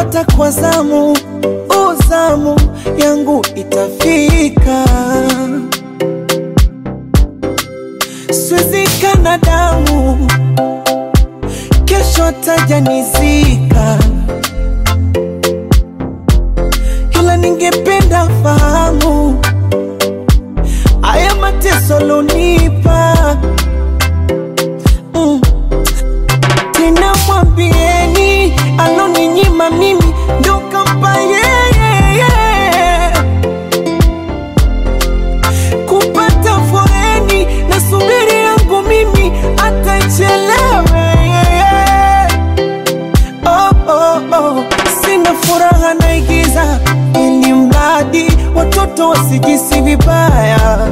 kupata kwa zamu, uzamu yangu itafika, siwezi kana damu, kesho tajanizika, ila ningependa fahamu haya mateso lonipa mm. Tena mwambieni aloninyima mimi ndo kampa yeye kupata foreni na subiri yangu mimi atachelewe oh, oh, oh. Sina furaha naigiza ili mradi watoto wasijisi vibaya.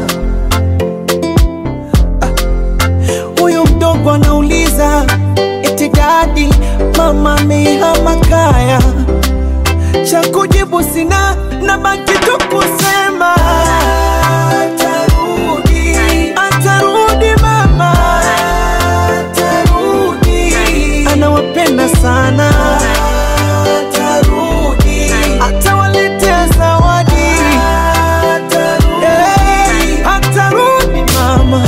Huyu mdogo anauliza eti dadi, mama amehama kaya. Cha kujibu sina, nabaki tu kusema atarudi, atarudi mama, atarudi, anawapenda sana, atarudi, atawaletea zawadi, atarudi, atarudi mama,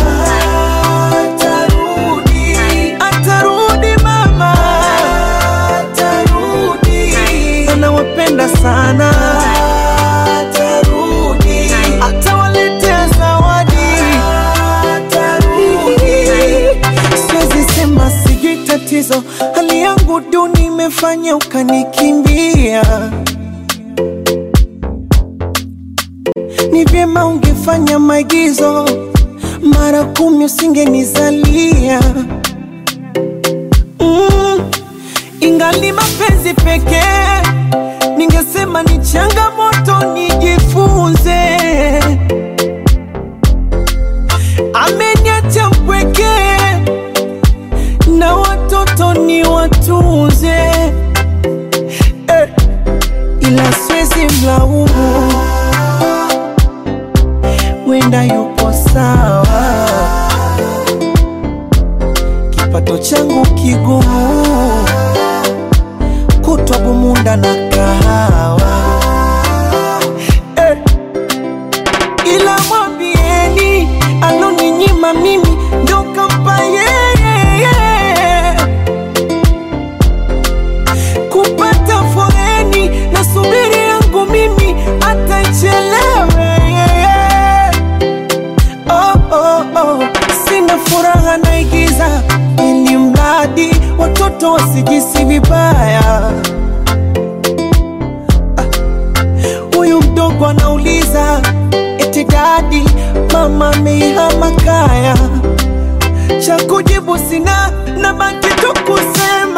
atarudi, atarudi mama, atarudi, anawapenda sana, atarudi, atawaletea zawadi, atarudi. Siwezi sema sijui tatizo, hali yangu duni imefanya ukanikimbia. Ni vyema ungefanya maigizo mara kumi, usingenizalia mm. Ingali mapenzi pekee, ningesema ni changamoto, nijifunze. Ameniacha mpweke na watoto ni watunze eh, ila siwezi mlaumu, wenda yupo sawa, kipato changu kigumu, kutwa bumunda na kahawa eh, ila mwambieni aloninyima mimi ndo kampa yeye kupata foreni na subiri yangu mimi atachelewe oh, oh, oh. Sina furaha naigiza ili mradi watoto wasijisi vibaya. Huyu mdogo anauliza eti dadi, mama amehama kaya. Cha kujibu sina, nabaki tu kusema